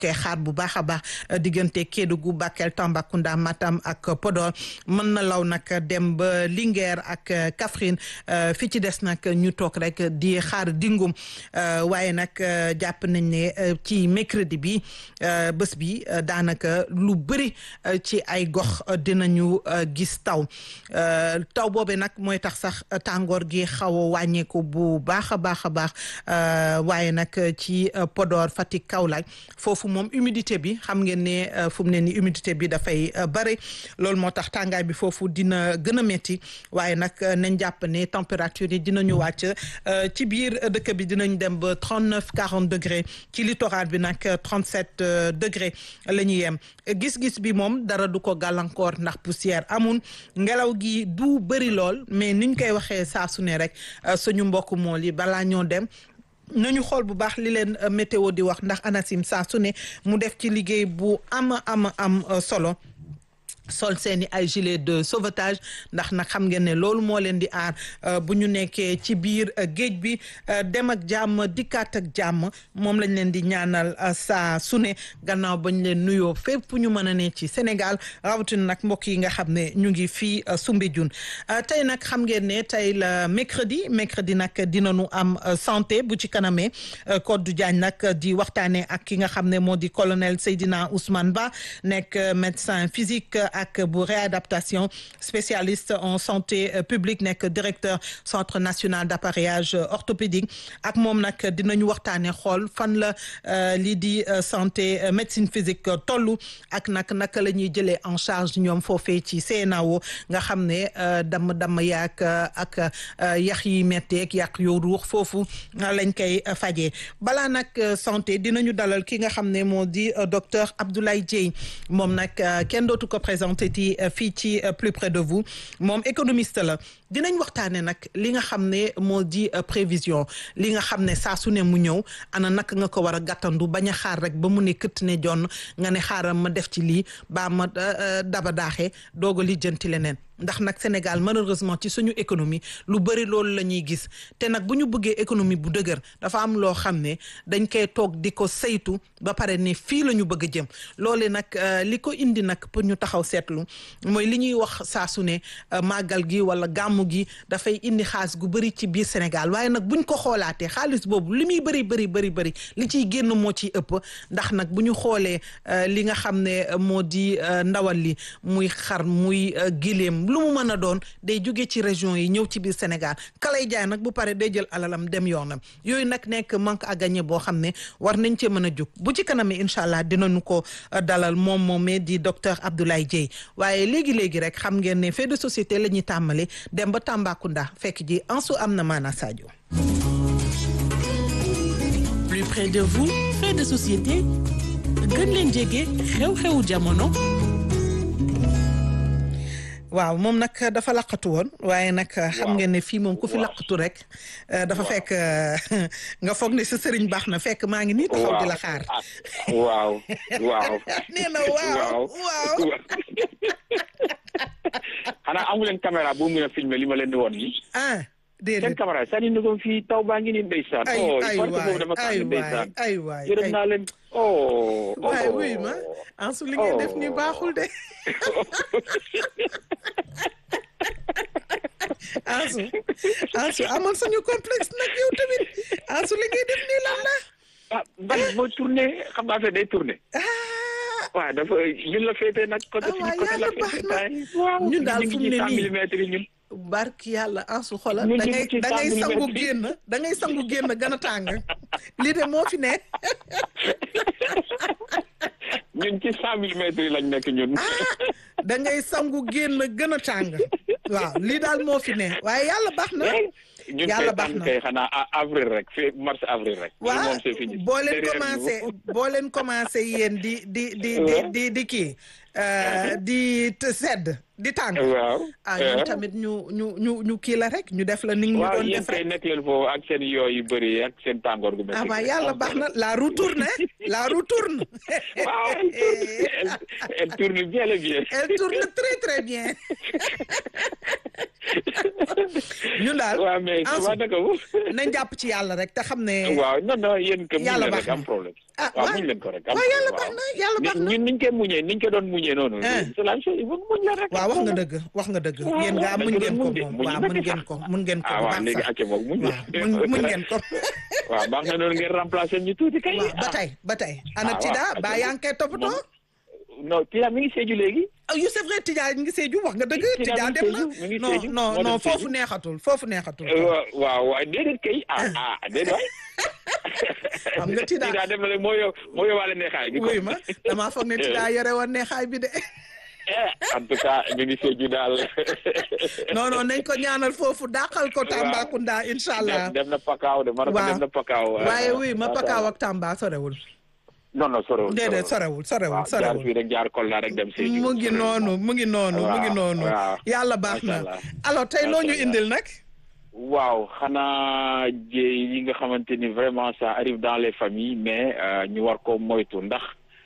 koy xaar bu baax a baax diggante Kédougou Bakel Tambacounda Matam ak Podor mën na law nag dem ba Linguère ak Kaffrine fi ci des nag ñu toog rek di xaar dingum waaye nag jàpp nañ ne ci mercredi bi bés bi daanaka lu bëri ci ay gox dinañu gis taw taw boobe nag mooy tax sax tàngoor gi xaw a wàññeeku bu baax a baax a baax waaye nag ci Podor Fatick Kaolack foofu moom humidité bi xam ngeen ne fu mu ne ni humidité bi dafay bëri loolu moo tax tàngaay bi foofu dina gën a métti waaye nag nañ jàpp ne température yi dinañu wàcc ci biir dëkk bi dinañ dem ba trente neuf quarante degré ci littoral bi nag trente sept degré la ñuy yem gis-gis bi moom dara du ko gàllankoor ndax poussière amul ngelaw gi du bëri lool mais niñ koy waxee saa su ne rek suñu mbokk mool yi balaa ñoo dem nañu xool bu baax li leen météo di wax ndax ANACIM saa su ne mu def ci liggéey bu am am am solo sol seeni ay gilet de sauvetage ndax nag xam ngeen ne loolu moo leen di aar bu ñu nekkee ci biir géej bi dem ak jàmm dikkaat ak jàmm moom lañ leen di ñaanal saa su ne gannaaw bañ leen nuyoo fépp ñu mën a ne ci Sénégal rawatina nag mbokk yi nga xam ne ñu ngi fii Soumbédioune tey nag xam ngeen ne tey la mercredi mercredi nag dinañu am santé bu ci kanamee Codou Diagne nag di waxtaanee ak ki nga xam ne moo di colonel Seydina Ousmane Ba nekk médecin physique. ak bu réadaptation spécialiste en santé publique nekk directeur centre national d'appareillage orthopédique ak moom nag dinañu waxtaane xool fan la lii di santé médecine physique tollu ak nag naka la ñuy jëlee en charge ñoom foofee ci CNAO nga xam ne damm damm yaak ak yax yi metteeg yàq yoo ruux foofu lañ koy fajee balaa nag santé dinañu dalal ki nga xam ne moo di docteur Abdoulaye Dieye moom nag kenn dootu ko présenté ti fii ci plus près de vous moom économiste la dinañ waxtaane nag li nga xam ne moo di prévision li nga xam ne saa su ne mu ñëw ana naka nga ko war a gàttandu bañ a xaar rek ba mu ne këtt ne jonn nga ne xaaral ma def ci lii baa ma daba daaxee doog a lijjanti leneen ndax nag Sénégal malheureusement ci suñu économie lu bëri loolu la ñuy gis te nag bu ñu bëggee économie bu dëgër dafa am loo xam ne dañ koy toog di ko saytu ba pare ne fii la ñu bëgg a jëm loole nag li ko indi nag pour ñu taxaw seetlu mooy li ñuy wax saa su ne màggal gi wala gàmmu gi dafay indi xaalis gu bëri ci biir Sénégal waaye nag buñ ko xoolaatee xaalis boobu li muy bëri bëri bëri bëri li ciy génn moo ciy ëpp ndax nag bu ñu xoolee li nga xam ne moo di ndawal li muy xar muy gileem lu mu mën a doon day jóge ci région yi ñëw ci biir Sénégal kalay jaay nag bu pare day jël alalam dem yoonam yooyu nag nekk manque à gagner boo xam ne war nañ cee mën a jóg bu ci kanamee incha allah dinañu ko dalal moom moomee di docteur Abdoulaye Dieye waaye léegi léegi rek xam ngeen ne fait de société la ñuy tàmmale dem ba Tambacounda fekk ji Ansu am na maana Sadio. plus près de vous fait de société gën leen jege xew-xewu jamono. waaw moom nag dafa laqatu woon waaye nag xam ngeen ne fii moom ku fi laqatu rek dafa fekk nga foog ne sa sëriñ baax na fekk maa ngi nii taxaw di la xaar waaw waaw nee na waaw waaw xanaa amu leen caméra bu mën a filmer li ma leen di woon nii ah déedéet seen caméra sànni na ko fii taw baa ngi nii ndeysaan ay oh ay parce que waay boobu dama ay tàng ndeysaan waay ay waay yërëm naa leen oh waaye oh. wuy ma Ansu li ngay def nii baaxul de Ansu Ansu amal sañu complexe nag yow tamit Ansu li ngay def nii lan la ah ban boo tourné xam nga affaire day tourné ah waaw dafa ñun la féetee nag côté Ah, suñu waaw, côté la yàlla baax féetee na. taay waaw Ñun daal fu mu ne ñu ngi ci cent nii. millimètres yi ñun barki yàlla Ansu xoolal Ñun da ñu ngay ngi ci da ngay cent sangu millimètres yi. génn da ngay sangu génn gën a tàng lii de moo fi ne ñun ci cent millimètres yi lañ nekk ñun da ngay sangu génn gën a tàng waaw lii daal moo fi ne waaye yàlla baax na ñun Yàlla kay baax tànn na. kay xanaa a- avril rek fi mars avril rek Lii waaw moom c'est fini boo leen Derrière commencé nous. boo leen commencé yéen di di di di di di kii euh, di te sedd di tàng waaw ah ñun eh. tamit ñu ñu ñu ñu kii la rek ñu def la ni ñu waaw doon yéen def kay rek nekk leen foofu ak seen yooyu yu bëri ak seen tàngoor gu métti ah waaw gi. yàlla baax na la roue tourne la roue tourne waaw elle tourne elle, elle tourne bien le bien elle tourne très très bien ñun daal waaw mais Ansu, waa naka mu nañ jàpp ci yàlla rek te xam ne waaw non non yéen que mu Yàlla ne baax rek na. am problème ah waaw waaw muñ leen ko rek. waaw yàlla baax na yàlla baax na ñun niñ koy muñee niñ ko doon muñee noonu. Eh. c'est la même chose il faut muñ la rek. waaw wax nga dëgg wax nga dëgg waaw, yéen nga dañ mun ko ngeen doon ko muñ de, moom muñ waaw na mun ci ngeen sax. ko mun ngeen ko ah bu waaw baax léegi sax acca boobu muñ. waaw mun mun ngeen ko waaw baax na noonu ngeen remplacer ñu tuuti kay. waaw ba tey ba tey ana Ah, waaw, Tida acca ba yaa ngi koy toppatoo non Tida mi ngi seeju léegi. ah yu c'est vrai Tida mi ngi Sédhiou wax nga dëgg Tida Tida mi ngi dem na Sédhiou, mi ngi non Sédhiou, non moo non dem foofu Sédhiou. neexatul foofu neexatul waaw waaw waaw déedéet kay ah ah déedéet waay. Xam nga Tida- Tida dem na rek moo yow moo yóbbaale neexaay bi. wuy ma damaa foog ne Tida yore woon neexaay bi de Eh, en tout cas mi ngi seeju daal. non non nañ ko ñaanal foofu dàqal ko Tambacounda incha allah dem dem na Pakaaw de Maroc waaw dem na Pakaaw. waaye wuy ma macha Pakaaw Allah. ak Tamba sorewul non non sorewul déedéet sorewul sorewul waaw jaar sorewul fii rek jaar Kolda rek dem Sédhiou. mu ngi noonu mu ngi noonu mu ngi Waaw, noonu waaw. yàlla baax Macha na Allah. alors tey loo ñu Macha Allah. indil nag waaw xanaa jéey yi nga xamante ni vraiment ça arrive dans les familles mais euh, ñu war ko moytu ndax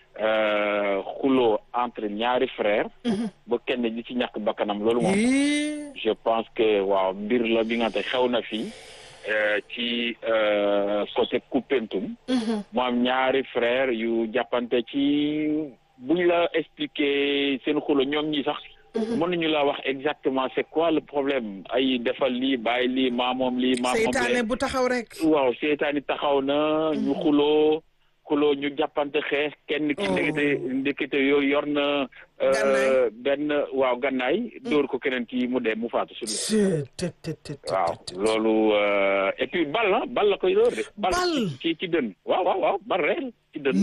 euh, xuloo entre ñaari frères ba kenn di ci ñàkk bakkanam loolu moom Ii, je pense que waaw mbir la bi nga xam xew na fii euh, ci euh, côté Koupentoum mu am ñaari frère yu jàppante ci buñ la expliquer seen xulo ñoom ñi sax mën nañu la wax exactement c'est quoi le problème ay defal lii bàyyi lii maamoom lii maamoom seytaane lee bu taxaw rek waaw seytaani taxaw na ñu xuloo xuloo ñu jàppante xeex kenn ki Oh. ndekete ndekete yooyu yor na euh, Gannaay. benn waaw gannaay dóor ko keneen ki mu dee mu faatu su Tët, tët, tët, tët, waaw tët. loolu euh, et puis bal la bal la koy dóor de bal Bal. ci ci dën waaw waaw waaw bal réel ci dën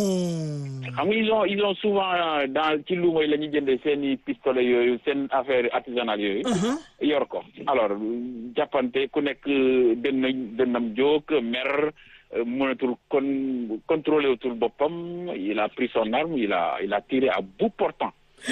non xam nga ils ont ils ont souvent euh, dans ci luuma yi la ñuy jëndee seen i pistolet yooyu seen affaire artisanale yooyu yor ko alors jàppante ku nekk dënn dënnam jóg mer euh, mënatul kon contrôlé wutul boppam il a pris son arme il a il a tiré à bout portant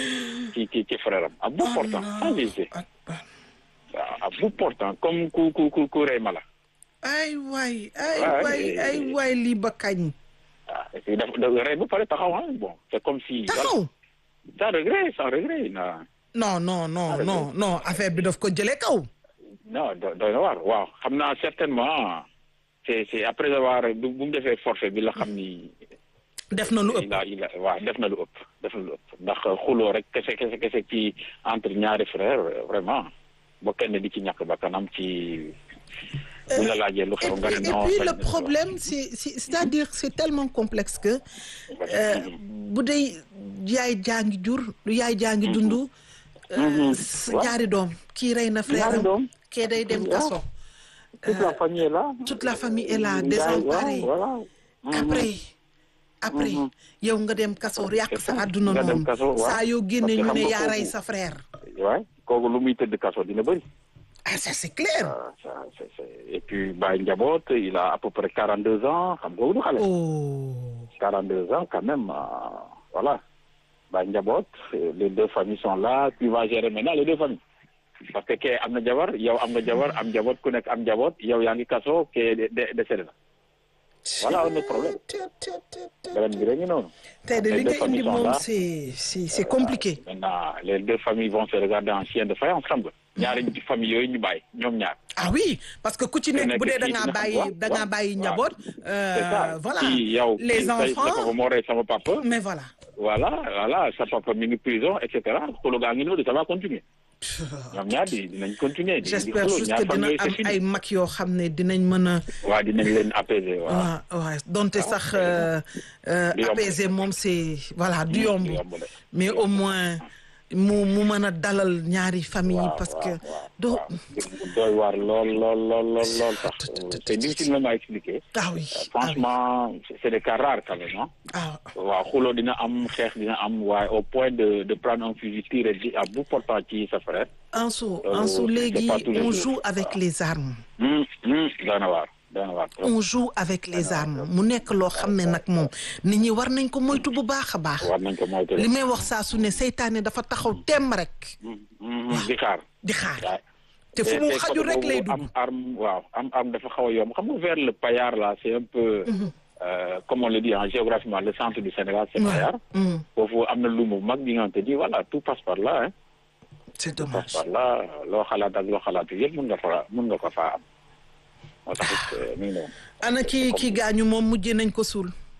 ci ci ci frère am à bout portant sans hésiter Akbar. waaw à bout portant comme ku ku ku ku rey mala ay waay ay Ouais, waay et- ay waay lii ba kañ ah et puis dafa dafa rey ba pare taxaw ah bon c'est comme si taxaw sans regret sans regret na non non non Ah, non non affaire bi daf ko jëlee kaw non do doy na waar waaw xam naa certainement c'est c'est après avoir bu bu mu defee forfait bi la xam ni def na lu ëpp il a il a waaw def na lu ëpp def na lu ëpp ndax xuloo rek kese kese kese ci entre ñaari frères vraiment ba kenn di ci ñàkk bakkanam ci bu la laajee lu et xew nga ne puis, et non puis xëy le na- problème c'est c'est c'est-à-dire c'est tellement complexe que euh, bu dee yaay jaa ngi jur lu yaay jaa ngi dund euh, s- Ouais. ñaari doom kii rey na frère Ñaari am doom. kee day dem Ouais. kaso toute la famille est là toute la famille est là Yaay, désemparée waaw, voilà après après yow nga dem kaso yàq sa àdduna Nga dem noonu kaso, waaw. saa yoo génne Parce que ñu xam ne nga yaa rey kooku- sa frère waay kooku lu muy tëdd kaso dina bëri ah ça c'est clair Ah, ça, c'est- c'est- et puis Baye Njaboot il a à peu près quarante deux ans xam nga du xale oh 42 ans quand même, euh, voilà. Bah, Ndiabot, euh, les deux familles sont là, tu vas gérer maintenant les deux familles. Parce que kee am na jabar yow am nga jabar am njaboot ku nekk am njaboot yow yaa ngi kaso kee de de décédé na voilà un autre problème beneen bi rek ñu noonu. tey de Les li deux nga indi familles sont moom là. c'est c'est c'est compliqué Maintenant les deux familles vont se regarder en chien de faïence xam nga ñaari famille yooyu ñu bàyyi ñoom ñaar. ah oui parce que ku ci nekk nekk bu dee da fii ngaa dina xam bàyyi waaw, da ngaa waaw, bàyyi waaw. njaboot c'est ça euh, voilà kii yow les kii sa- sa enfants papa moo rey sama papa. mais voilà voilà voilà sa papa mi ngi prison et cetera xulu gaa ngi noonu ça va continuer. ñoom ñaar di dinañ continuer. di di j'espère xuloo juste ñaar que dina famille yooyu am c'est fini. ay mag yoo xam ne dinañ mën a waa dinañ leen apaiser waaw. waaw waaw donte sax euh, euh, Du yomb. apaiser moom c'est voilà du yomb du yomb de. mais au moins mu mu mën a dalal ñaari famille waaw parce que waaw, waaw, doo waaw. mu doy waar lool lool lool lool lool sax c'est difficile même à expliquer. ah oui ah oui franchement c'est- c'est des cas rares quand même ah. ah waaw xuloo dina am xeex dina am waaye au point de de prendre un fusil tiré di à bout portant ci sa frère. Ansu Euh, Ansu c'est léegi pas tous les on jours. joue avec les armes hum hum doy na waar doy na waar trop. on joue avec les armes mu nekk loo xam ne nag moom nit ñi war nañ ko moytu bu baax a baax war nañ ko moytu li may wax saa su ne seytaane dafa taxaw temm rek hum hum di xaar. di xaar waaw. te fu mu te xaju côté rek boobu lay dugg am arme waaw am arme dafa xaw a yomb xam nga vers le Payar là c'est un peu euh, comme on le dit hein, géographiquement le centre du Sénégal c'est Payar Hum, foofu am na lumu mag bi nga te di voilà tout passe par là hein c'est tout passe dommage par là loo xalaat ak loo xalaatu yëpp mën nga fa mën nga ko faa am moo tax it mi ngi noonu ana ki ki gaañu moom mujjee nañ ko suul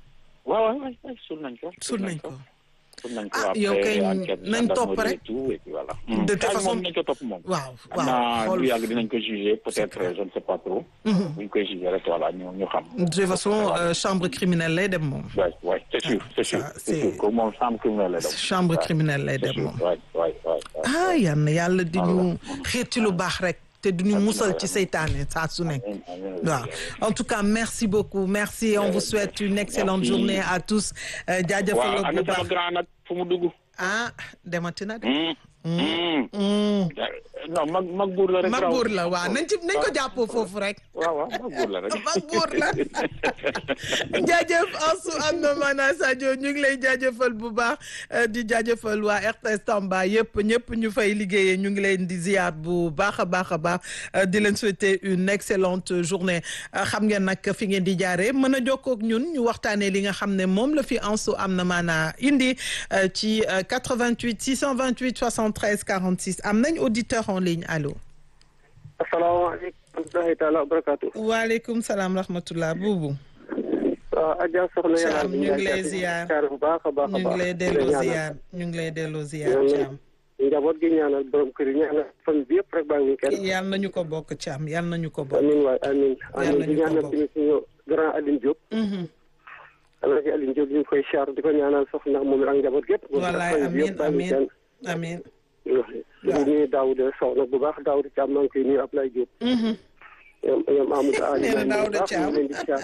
waaw waaw waaw suul nañ ko. suul nañ ko. suul nañ ko ah après yow kay enquête nañ topp gendarmerie rek. et tout et puis voilà. De toute Kaay façon- moom nañ ko topp moom. waaw xam waaw naa xool du yàgg dinañ ko juger peut-être je ne sais pas trop. bu ñu koy juger rek voilà ñu ñu xam. de toute façon euh, chambre criminelle lay dem moom. waay waay c'est sûr c'est sûr ça, c'est c'est- sûr que moom chambre criminelle la dem. chambre Ouais, criminelle lay c'est dem sûr. moom. waay waay waay waay. ah yal na yàlla di ñu xiir ci lu baax rek te du ñu musal ci seytaane saa su nekk. Amiin, amiin. waaw en tout cas merci beaucoup merci on vous souhaite une excellente Merci. journée à tous euh, jaajëfal waaw la ana bu sama baax grand nag fu mu dugg. ah demati na de. Hmm, hmm. Mm. non mag mag buur la rek. mag raw. buur la waaw nañ ci nañ ko jàppoo foofu rek. waaw waaw mag buur la rek. mag buur la jaajëf Ansu am na maanaa Sadio ñu ngi lay jaajëfal bu baax euh, di jaajëfal waa RTS Tamba yëpp ñëpp ñu fay liggéeyee ñu ngi leen di ziar bu baax a baax a baax euh, di leen souhaiter une excellente journée Euh, xam ngeen nag fi ngeen di jaaree mën a jokkoo ak ñun ñu waxtaanee li nga xam ne moom la fi Ansu am na maanaa indi euh, ci euh, 88 628 73 46 am nañ auditeur en ligne allo. asalaamaaleykum wa rahmatulahi taala wa barakaatu. waaleykum salaam rahmatullah buubu. waaw Adja soxna yàlla Thiam, ñu ngi lay ziar. ziar bu baax a baax a ñu baax. ngi lay delloo ziar ñu ngi lay delloo ziar Thiam njaboot gi ñaanal borom kër yi ñaanal fan bi yëpp rek baa ngi kenn. yal nañu ko bokk Thiam yal nañu ko bokk. amiin waay amiin. Yàlla amiin di ñu ko ñaanal bokk. tamit suñu grand Aline Diop. Mhm. Alaaji Aline Diop ñu ngi koy char di ko ñaanal soxna moom ak njaboot gépp. wallaay fan bi amiin yëpp baa ngi amiin kenn. amiin. di nuyu Daouda Sow nag bu baax Daouda Thiam maa ngi koy nuyu Ablaye Diop. Mhm. ñoom ñoom Amadou Ali. Nee na Daouda Thiam. leen di char.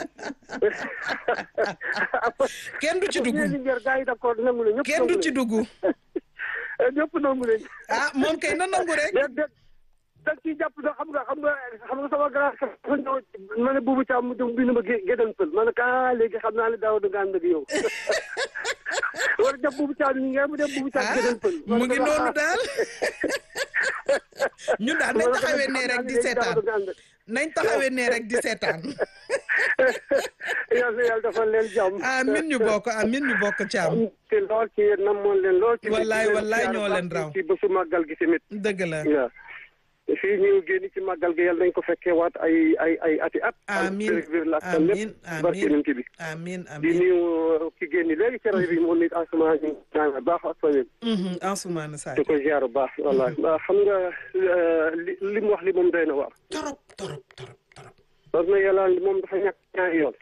kenn du ci dugg ñeenti njër gars yi d'accord nangu leen ñëpp kenn du ci dugg ñëpp nangu leen. ah moom kay na nangu rek. déet déet da ciy jàpp sax xam nga xam nga xam nga sama grand sax dafa ñëw ma ne buubu Thiam mu dem bind ma gé gédan pël ma ne ko ah léegi xam naa ne daaw da nga ànd ak yow war a def buubu Thiam ñi ngeen mu dem buubu Thiam ah gédan pël. mu ngi noonu daal ñun daal nañ taxawee nee rek di seetaan nañ taxawee nee rek di seetaan yàlla yàlla dafa leen jàmm. amin ñu bokk amin ñu bokk Thiam te lool ci yéen namoon leen lool. ci Wallaay, wallaay ñoo leen raw. ci bésu màggal gi tamit. dëgg la waaw fii ñu génn ci màggal gi yàlla nañ ko fekkee waat ay ay ay ati at. amin la ak amin lépp barke amin nañ ci bi. amin di amin nuyu ki génn léegi ci rajo bi moom nit asuma ñu naan baax ak famille Mhm, Ansoumana di Sadio ko ziar bu baax wallahi waaw xam nga euh, li li mu wax li moom doy na waar torop torop torop torop parce que yàlla moom dafa ñàkk ñaari yoon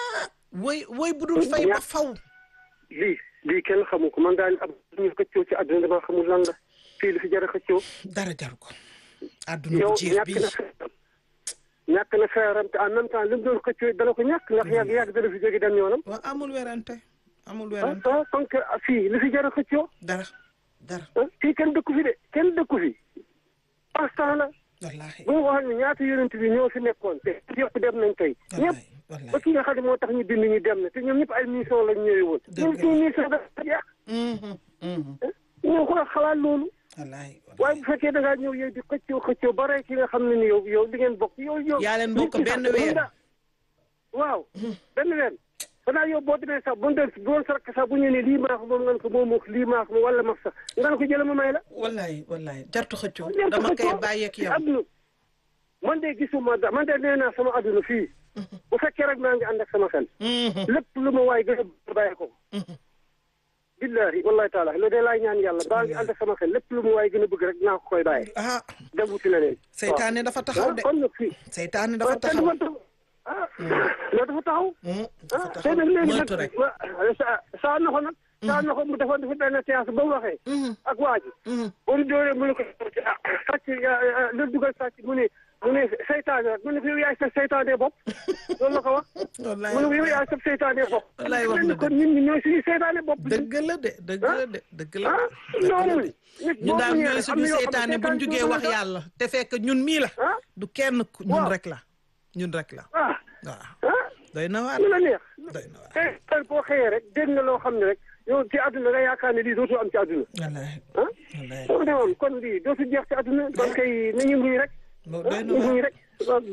woy woy bu dul fay ba faw lii lii kenn xamu ko man daal ab ñu xëccoo ci àdduna dama xamul lan la fii li fi jar a xëccoo dara jar ko àdduna yow bu jeex ñàkk bii na feeram ñàkk na feeram te en même temps li mu doon xëccoo dala ko ñàkk ndax yàgg yàgg dana fi jóge dem yoonam waaw amul werante amul ah werante ah donc fii li fi jar a xëccoo dara dara ah fii kenn dëkku fi de kenn dëkku fi instant la wallahi bu ma waxoon ne ñaata yonent bi ñoo fi nekkoon te yëpp dem nañ tey ñëpp wallahi ba ki nga xam ne moo tax ñu bind ñu dem na te ñoom ñëpp ay mission lañ ñëwee woon Dëgg ñoom la. suñu mission dafa jeex Mhm, mhm. ñoo ko xalaat loolu wallahi waaye wallahi bu fekkee da ngaa ñëw yow di xëccoo xëccoo ba rey ki nga xam ne ni yow yow di ngeen bokk yow yow yaa leen bokk nit ki sax benn weer. mën nga- waaw benn weer xanaa yow boo demee sax bu doon bu doon sax sax bu ñu ne lii maax moom nga ne ko moom lii maax moom wala max sax nga ne ko jëlee ma may la wallahi wallahi jartu xëccoo Jartu dama koy xëccoo. bàyyeek yow adduna man de gisuma da man de nee naa sama adduna fii bu fekkee rek maa ngi ànd ak sama xel Mhm, lépp lu ma waay gën a bàyyi ko mhm. billahi wallahi taala loolu de laay ñaan yàlla baa ngi ànd ak sama xel lépp lu ma waay gën a bëgg rek naa ko koy bàyyi ah dem wuti leneen seytaane dafa taxaw de kon nag fii seytaane dafa waaw taxaw kenn du ah loolu dafa taxaw Mhm, ah dafa te taxaw nag léegi moytu nag rek wa- sa saa na ko nag saa na ko mu defoon dafa benn séance ba mu waxee Mhm, ak waa ji mhm. ba mu dóoree mu ne ko ah sàcc lu dugal sàcc mu ne mu ne seytaane rek mu ne ko yow yaay sa seytaane bopp loolu la ko wax wallahi mu ne ko yow yaay sa seytaane bopp Wallaay wax na kon ñun ñi ñooy suñu seytaane bopp dëgg la de dëgg la de dëgg la ah de dëgg la noonu de nit ñu boo daal muñee ñooy rek am suñu na yoo xam ne seytaane bu ñu jugee wax seytaane yàlla te fekk ñun mii la ah du kenn ku- ñun Waaw. rek la ñun rek la ah waaw ah doy na waar lu la neex doy na waar tey tey boo xëyee rek dégg nga loo xam ne rek yow ci àdduna nga yaakaar ne lii dootu am ci àdduna wallahi ah wallahi soo demoon kon lii dootu jeex ci àdduna kon kay nañu muñ rek Mo- ah doy na ñu muñ waar rek waaw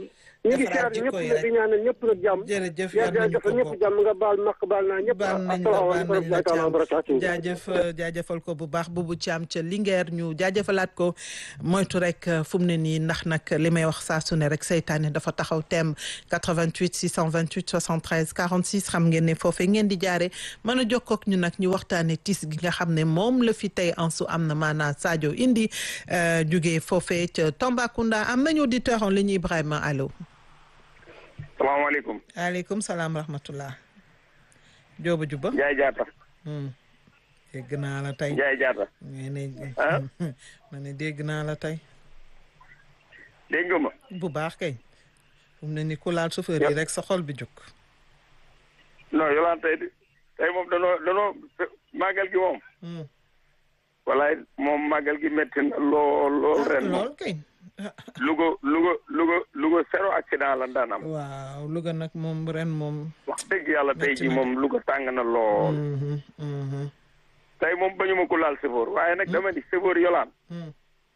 ñu ngi defaraat siyaar ñëpp jikko yi nag di rek ñaanal ñëpp nag jàmm jërëjëf yaa yal nañu dafa ko ñëpp bokk jàmm nga baal maq baal naa ñëpp baal nañ la baal nañ la asalaamaaleykum wa barakaatu jaajëf jaajëfal ko bu baax bubu Thiam ca Linguère ñu jaajëfalaat ko moytu rek fu mu ne nii ndax nag li may wax saa su ne rek seytaane dafa taxaw thème 88 628 73 46 xam ngeen ne foofee ngeen di jaare mën a jokkoo ak ñu nag ñu waxtaane tis gi nga xam ne moom la fi tey en su am na maanaa Sadio indi jugee foofee ca Tambacounda am nañu auditeur en ligne Ibrahima allo. salaamaaleykum. aleykum salaam rahmatullah. Jooba Juba. Njaay Jaata. dégg naa la tey. Njaay Jaata. nee ne ah. ma ne dégg naa la tey. dégg nga ma. bu baax kay. fu mu ne ni ku laal chauffeur yi rek sa xol bi jóg. non yolaan tey di tey moom danoo danoo màggal gi moom. walaay moom màggal gi métti na lool lool ren moom. lool kay. Louga Louga Louga Louga zéro accident la daan am. waaw Louga nag moom ren moom. wax dëgg yàlla tey Métti jii na. moom Louga tàng na lool. Mhm, mhm, tey moom bañu ma ko laal sëfoor waaye nag dama di sëfoor yolaan mhm.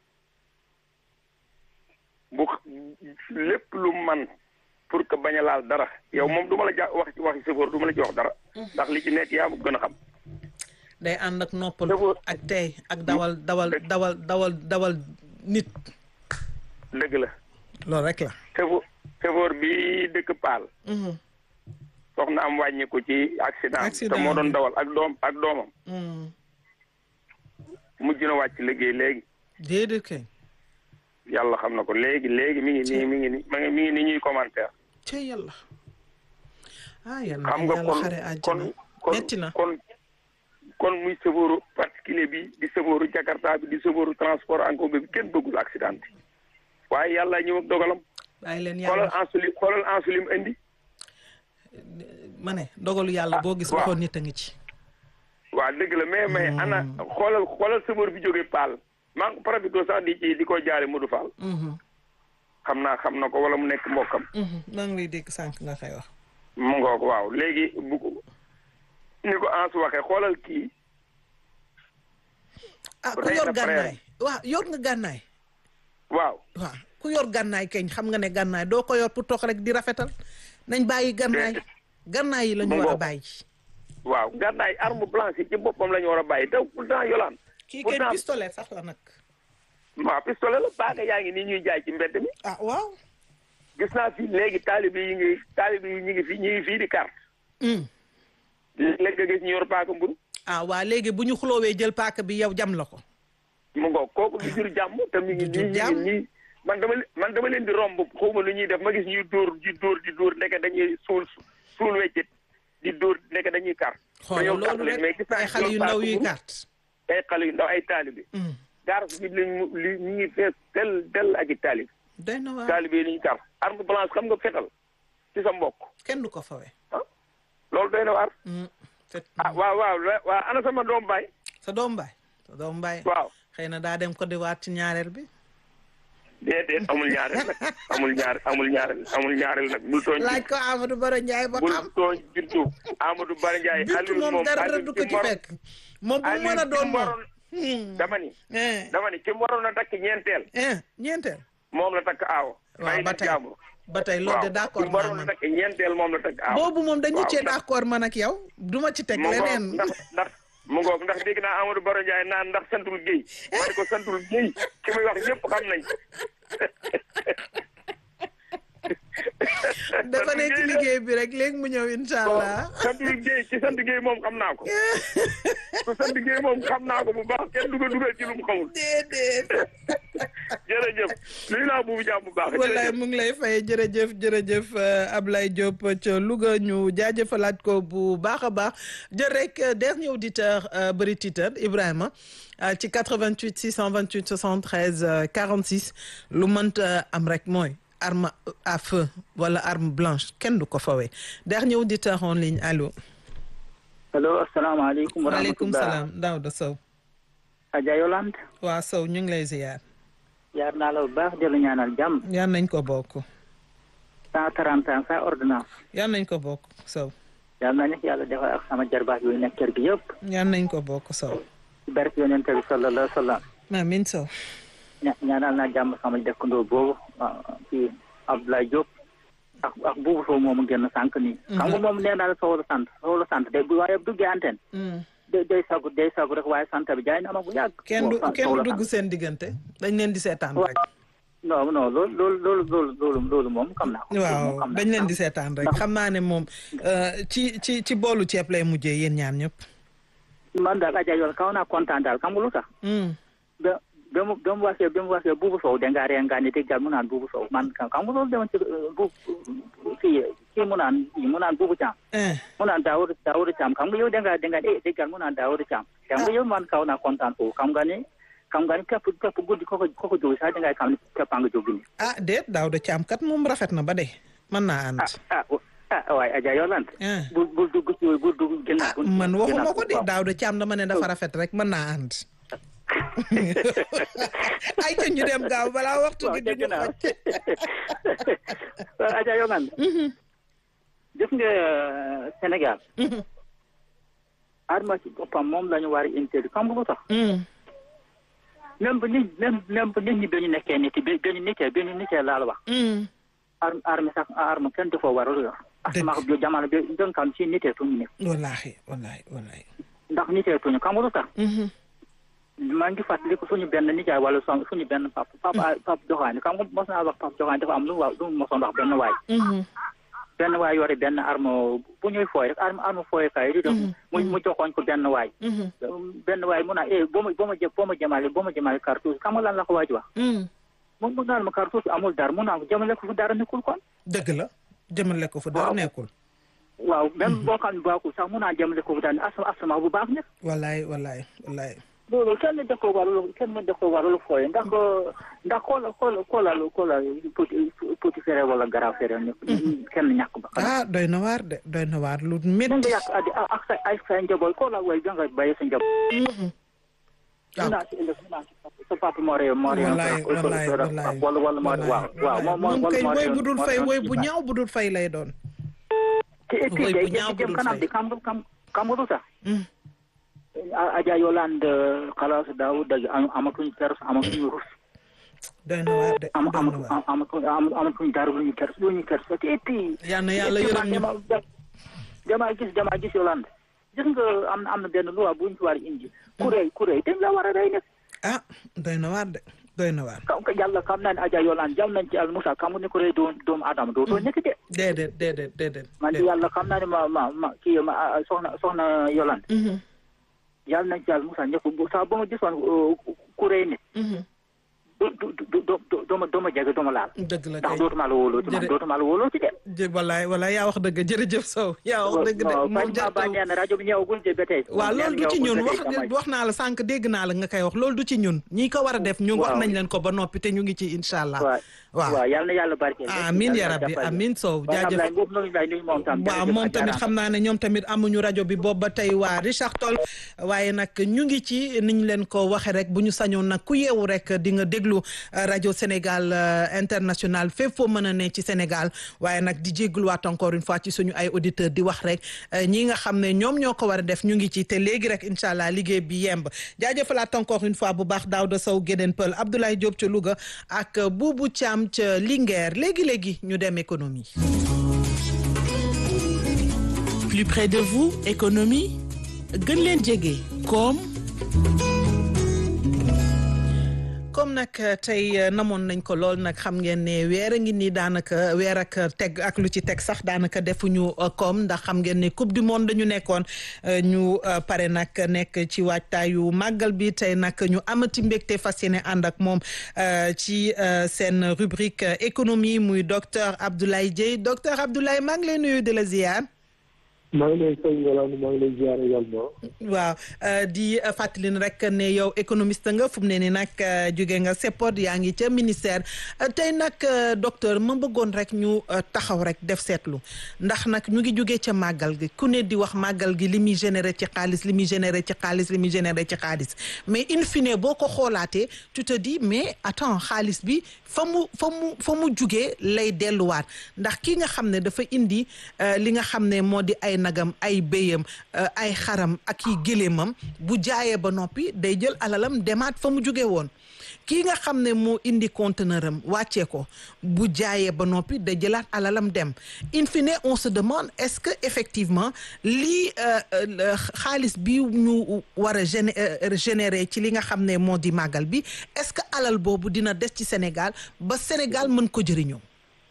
bu lépp lu man pour que bañ a laal dara yow moom du ma la ja wax ci waxi sëfoor du ma la ci wax dara. ndax li ci nekk yaa ma gën a xam. day ànd ak noppal D'abord- ak tey ak dawal dawal dawal dawal dawal nit dëgg la loolu rek la. sëfoor sëfoor bi dëkk Paal. Mhm, soxna am wàññi ko ci accident Accident te moo doon bi. dawal ak doom ak doomam mhm. mujj na wàcc liggéey léegi déedéet kay. yàlla xam na ko léegi léegi mi ngi nii mi ngi nii ma ngi mi ngi nii ñuy commentaire ca yàlla. ah yàlla xam nga yàlla kon xare kon àjjana. kon metti na. kon kon muy sëfooru particulier bi di sëfooru jakarta bi di sëfooru transport en commun bi kenn bëggul accident bi waaye yàlla ñëw ak dogalam bàyyi leen xoolal yàlla ensulim xoolal ensulim indi ma ne dogalu yàlla boo gis waaw. waxoon nit a ngi ci. waaw dëgg la mais mais ana xoolal xoolal sëfoor bi jógee Paal maa ngi profité sax di ci di ko jaare Modou Fall Mhm, xam naa xam na ko wala mu nekk mbokkam mhm. maa ngi lay dégg sànq nga koy wax. mu ngoog waaw léegi bu ko ni ko Ansu waxee xoolal kii ah ku Rey yor na frère. gànnaay waaw yor nga gànnaay. waaw waaw ku yor gànnaay keñ xam nga ne gànnaay doo ko yor pour toog rek di rafetal nañ bàyyi gànnaay gànnaay yi la ñu Mu war a ngoog. bàyyi. waaw gànnaay arme blanche yi ci boppam la ñu war a bàyyi te pourtant yolaan kii kay pourtant pistolet sax la nag. waaw pistolet la baaga yaa ngi nii ñuy jaay ci mbedd mi ah waaw. gis naa fii léegi taalibe yi ngi taalibe yi ñu ngi fii ñu ngi fii di carte Mm. léeg nga gis ñu yor paaka mburu ah waa léegi bu ñu xuloowee jël paaka bi yow jam la ko. mu ngoog kooku du jur jàmm te mi ngi Du jur nii ñu jàmm. ngi nii man dama le- man dama leen di romb xawma lu ñuy def ma gis ñuy dóor di dóor di dóor ndeke dañuy suul suul weccit di dóor ndeke dañuy carte xoolal ñëw loolu leen mais rek gis naa ay ñu xale yor yu ndaw paaka yuy mburu. carte. ay xale yu ndaw ay taalibe Mm. garas bi lañ mu li ñu ngi fees tel tel ak i taalib doy na waa taalibe yi liñu kar arme blanche xam nga fetal ci sa mbokk kenn du ko fawe. loolu doy na waar Mm. fet ah waaw waaw la- waaw ana sama doom baay sa doom baay sa doom baay. waaw xëy na daa dem ko di waat ci ñaareel bi. déedéet amul ñaareel nag amul ñaar amul ñaareel amul ñaareel nag bul tooñ laaj ko Amadou Baro Ndiaye ba bul xam. tooñ bintu Amadou Bara Ndiaye bintu Aliou moom moom dara Aliou du ko ki ci mu waroon- fekk. moom bu mu Aliou mën a ki doon mu moom. waroon- Hmm. dama ni eh dama ni ki mu waroon a takk ñeenteel eh ñeenteel. moom la takk aawo waaw may ba na tey jàmbur ba tey loolu de waaw d'accord ki mu waroon naa a man. takk ñeenteel moom la takk aawo boobu moom dañu waaw, cee ndax- d'accord man ak yow duma ci teg mu ngoog leneen. ndax ndax mu ngoog ndax dégg naa Amadou Baro Ndiaye naan ndax santul Guèye ma ne ko santul Guèye ki muy wax ñëpp xam nañ dafa nekk ci liggéey bi rek léegi mu ñëw incha allah. santul Guèye ci sant Guèye moom xam naa ko ku sant Guèye moom xam naa ko bu baax kenn dugal dugal ci lu mu xamul déedéet. jërëjëf nuyu naa buubu jaam bu baax wallaay jërëjëf mu ngi lay fay jërëjëf jërëjëf euh, Ablaye Diop ca Louga ñu jaajëfalaat ko bu baax a baax jël rek euh, dernier auditeur euh, bëri titeur Ibrahima euh, ci 88 628 73 euh, 46 lu mënta am rek mooy arme à feu wala arme blanche kenn du ko fawee dernier auditeur en ligne allo. allo asalaamaaleykum wa maaleykum rahmatulah salaam Daouda Sow. Adja Yolande waa Sow ñu ngi lay ziyaar. yaar naa la bu baax di la ñaanal jàmm yal nañ ko bokk. cent trente ans sans ordonnance yal nañ ko bokk Sow. yal na nekk yàlla defal ak sama jarbaat yooyu nekk kër gi yëpp yal nañ ko bokk Sow. ci barke yonent bi sallallahu alayhi wa sallam amiin Sow. ña ñaanal naa jàmm sama dëkkandoo boobu ah, ci Abdoulaye Diop ak ak buubu Sow moomu génn sànq nii. xam nga moom nee naa la Sow la sant Sow la sant de bu waaye bu duggee antenne. day day sagu day sagu rek waaye sant bi jaay na ma bu yàgg. kenn du Sow kenn du la dugg sant. seen diggante dañ leen di seetaan waaw rek non non loolu loolu loolu loolu loolu loolu moom xam naa ko. loolu moom waaw xam naa dañ leen ko. di seetaan rek ndax- xam naa ne moom euh, ci ci ci boolu ceeb lay mujjee yéen ñaar ñëpp man daal Adja yoon kaw naa kontaan daal xam nga lu tax. Mm. ba ba mu ba mu waxee ba mu waxee buubu Sow dangaa ree nga ni déggal mu naan buubu Sow man xam nga loolu demoon ci bu kii kii mu naan kii mu naan buubu Caam. Eh, mu naan Daawuda Daawuda Caam xam nga yow dangaa dangaa eh déggal mu naan Daawuda Caam. xam nga yow man kaw naa kontaan foofu xam nga ni xam nga ni képp képp guddi koko koko jóg sax dangay xam ni képp a nga jóg ni. ah déet daaw de caam kat moom rafet na ba de mën naa ànd ah ah ah waaye Adja Yolande. Eh. bul bul dugg ci yooyu bul dugg gën ah man waxuma ko de daaw de caam dama ne dafa rafet rek mën naa ànd ay ca ñu dem gaaw balaa waxtu waaw gi di dégg ñu naa xoj waaw Adja Yolande. gis nga Sénégal. arma ci boppam moom la ñu war a interdit xam nga lu tax. Mm. même bu nit même même bu nit ñi ba ñu nekkee nit yi ba ñu nitee ba ñu nitee laa la wax. Mm. arme arme sax arme kenn dafa war a yor. asama bi jamono bi nga xam si nitee tuñu ne wallaahi wallaahi wallaahi ndax nitee tuñu xam nga lu tax. Mhm. maa ngi fàttaliku suñu benn nijaay wala son suñu benn pap papa pap joxaani xam nga mos naa wax pap joxaani dafa am lu mu wax lu mu mosoon wax benn waay. Mhm. benn waay yore benn arme bu ñuy fooy rek arme arme fooy kaay di def mu mu joxoon ko benn waay. Mhm. benn waay mu naan eh boo ma boo ma jë boo ma jëmale boo ma jëmale cartouche xam nga lan la ko waaj wax. Mm. mu mu naan ma cartouche amul dara mu naan ko jëmale ko fu dara nekkul kon. dëgg la jëmale ko fu dara Waaw. nekkul waaw même boo xam ne baaxul sax mu naan jëmale ko fu dara asama asama bu baax nekk. wallaay wallaay wallaay loolu kenn da ko warul kenn da ko warul fooye ndax ndax xoola xoola xoolal xoolal petit petit frère wala grand frère ne kenn ñàkk ba. ah doy na waar de doy na waar lu da nga métti yàq addi ak sa ay sa njaboot xoolal way da nga bàyyi sa njaboot. Mhm. mu naa ci ëllëg mu naa ci sa papa moo réew moo réew. wallaay wallaay wallaay wala wala moo waaw waaw moom moo moom kay moo woy réew- bu dul moo fay réew woy ci bu baax. ñaaw bu dul fay lay doon te et puis woy day bu ñaaw bu jëm dul kanam fay. di xam nga xam xam nga lu tax. Mm. Adja Yolande xalaas daaw dëgg amatuñ kers amatuñ rus. doy na waar de am doy am na waar am am amatuñ dara lu ñu kers lu ñu kers te et puis. yal na yàlla yërëm ñu dama dama gis dama gis Yolande gis nga am na am na benn loi bu ñu ci war a indi. kuréel kuréel dañ la war a rey nag. ah doy na waar de doy na waar kam ka yàlla xam naa ne Adja Yolande jàll nañ ci al Moussa xam nga ne kuréel doon doomu Adama doo doo nekk de. déedéet déedéet déedéet man de yàlla xam naa ne ma ma ma kii ma ah, soxna soxna Yolande. Mhm. yàlla nañ ci al Moussa ñëpp bu saa ba ma gisoon kuréel nit. Mhm. du du du du du du ma du ma jege du ma laal. dëgg la ndax kay dootuma la wóoloo ci man Jërë- dootuma la wóoloo ci de. jë wallaay wallaay yaa wax dëgg jërëjëf Sow yaa wax dëgg de non moom bañ ma jartaw bañ nee na rajo bi ñëwagul de ba tey. waaw loolu du ci ñun wax wax naa la sànq dégg naa la nga koy wax loolu du ci ñun ñi ko war a def ñun wax Waaw. nañ leen ko ba noppi te ñu ngi ci incha allah waaw waaw waaw yal na yàlla barkeel. amin ya rabbi amin Sow jaajëf jaajëf boobu noonu lay nuyu moom tam. waaw jërëjëf moom Adja tamit Rama. xam naa ne ñoom tamit amuñu rajo bi boobu ba tey waa Richard Toll waaye nag ñu ngi ci niñ leen ko waxe rek bu ñu sañoon nag ku yeewu rek di nga déglu euh, rajo Sénégal euh, international fépp foo mën a ne ci Sénégal waaye nag di jégaluwaat encore une fois ci suñu ay auditeurs di wax rek euh, ñi nga xam ne ñoom ñoo ko war a def ñu ngi ci te léegi rek incha allah liggéey bi yemb jaajëfalaat encore une fois bu baax Daouda Sow Gédén Pël Abdoulaye Diop ca Louga ak euh, Boubou Thiam ca Linguère léegi léegi ñu dem économie. plus près de vous économie gën leen jege koom comme nag tey namoon nañ ko lool nag xam ngeen ne weer a ngi nii daanaka weer ak teg ak lu ci teg sax daanaka defuñu koom ndax xam ngeen ne coupe du monde dañu nekkoon ñu pare nag nekk ci waajtaayu màggal bi tey nag ñu amati mbégte fas yéene ànd ak moom ci seen rubrique économie muy docteur Abdoulaye Dieye docteur Abdoulaye maa ngi lay nuyu di la ziar. maa ngi lay sëñ Yolande maa ngi lay ziar également. waaw di fàttali rek ne yow économiste nga fu mu ne nii nag jóge nga CEPOD yaa ngi ca ministère tey nag docteur ma bëggoon rek ñu taxaw rek def seetlu ndax nag ñu ngi jóge ca màggal gi ku ne di wax màggal gi li muy généré ci xaalis li muy généré ci xaalis li muy généré ci xaalis mais in fine boo ko xoolaatee tu te dis mais attends xaalis bi fa mu fa mu fa mu jugee lay delluwaat ndax ki nga xam ne dafa indi li nga xam ne moo di ay nagam ay béyam ay xaram ak i géléemam bu jaayee ba noppi day jël alalam demaat fa mu jóge woon kii nga xam ne moo indi conteneur am wàccee ko bu jaayee ba noppi da jëlaat alalam dem in fine on se demande est-ce que effectivement lii xaalis bi ñu war a générer ci li nga xam ne moo di màggal bi est-ce que alal boobu dina des ci Sénégal ba Sénégal mën ko jëriñoo.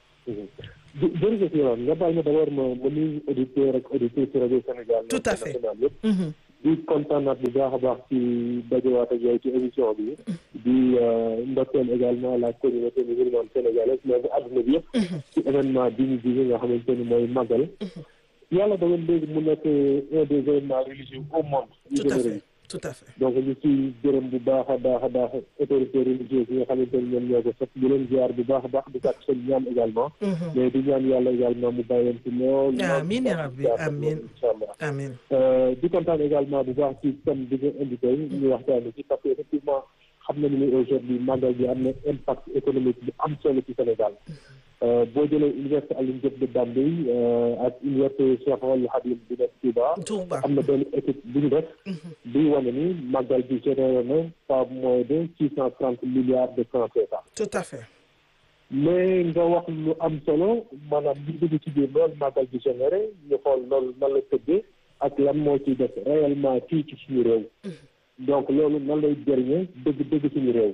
jërëjëf Yolande nga baal ma d'abord ma ma nuyu auditeur ak auditrice ci rajo Sénégal. tout à fait yëpp. di kontaanaat bu baax a baax ci dajewaat ak yow ci émission bi. di ndokkeel également la communauté musulmane sénégalaise mais bu àdduna bi yëpp. ci événement bi ñu jóge nga xamante ni mooy màggal. yàlla dogal léegi mu nekk un des événements religieux au monde. tout à fait tout à fait. donc ñu ci gërëm bu baax a baax a baax autorités religieuses yi nga xamante ni ñoom ñoo ko sax di leen ziar bu baax a baax di sàkk seen ñaan également. mais di ñaan yàlla également mu bàyyi leen ci lool. amiin yaa rabbi amiin incha allah amiin. di kontaan également bu baax ci thème bi nga indi tey ñu waxtaanee ci parce que effectivement xam nañu ni aujourd'hui màggal bi am na impact économique bu am solo ci Sénégal. boo jëlee université Alioune Diop de Bambey ak université Cheikh Ould Khadim bi nekk Touba am na benn étude bu ñu def buy wane ni màggal bi généré na pas moins de six cent trente milliards de francs CFA tout à fait mais nga wax lu am solo maanaam li dugg ci biir loolu màggal bi généré ñu xool loolu nan la tëddee ak lan moo ciy def réellement fii ci suñu réew donc loolu nan lay jëriñee dëgg dëgg suñu réew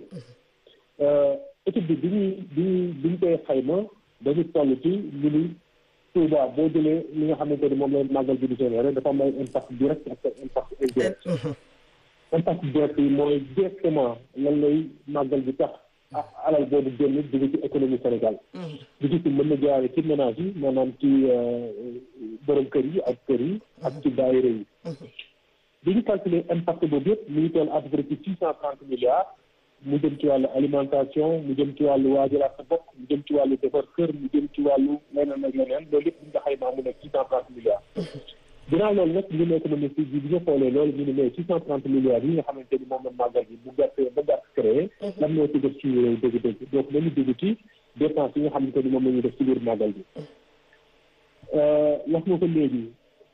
étude bi bi ñuy bi ñuy bi ñu koy xayma dañu toll ci ñu ni Touba boo jëlee li nga xamante ni moom la màggal bi di généré dafa am ay impact direct ak impact indirect impact direct yi mooy directement lan lay màggal bi tax alal boobu génn dugg ci économie Sénégal dugg ci mën na jaare ci ménage yi maanaam ci borom kër yi ak kër yi ak ci daayira yi bi ñu calculer impact boobu yëpp mu ngi toll à peu près ci six cent trente milliards mu jëm ci wàllu alimentation mu jëm ci wàllu waajalaat sa bopp mu jëm ci wàllu defar kër mu jëm ci wàllu leneen ak leneen loolu yëpp bu ñu ko xaymaa mu nekk six cent trente milliards ginnaaw loolu nag ñu nekk économiste bi bi ñu xoolee loolu ñu ne mais six cent trente milliards yi nga xamante ni moom la màggal bi bu gàttee ba gàtt créé lan moo ci def suñu réew dëgg-dëgg donc nañu dégg ci dépense yi nga xamante ni moom la ñuy def ci biir màggal bi wax nga ko léegi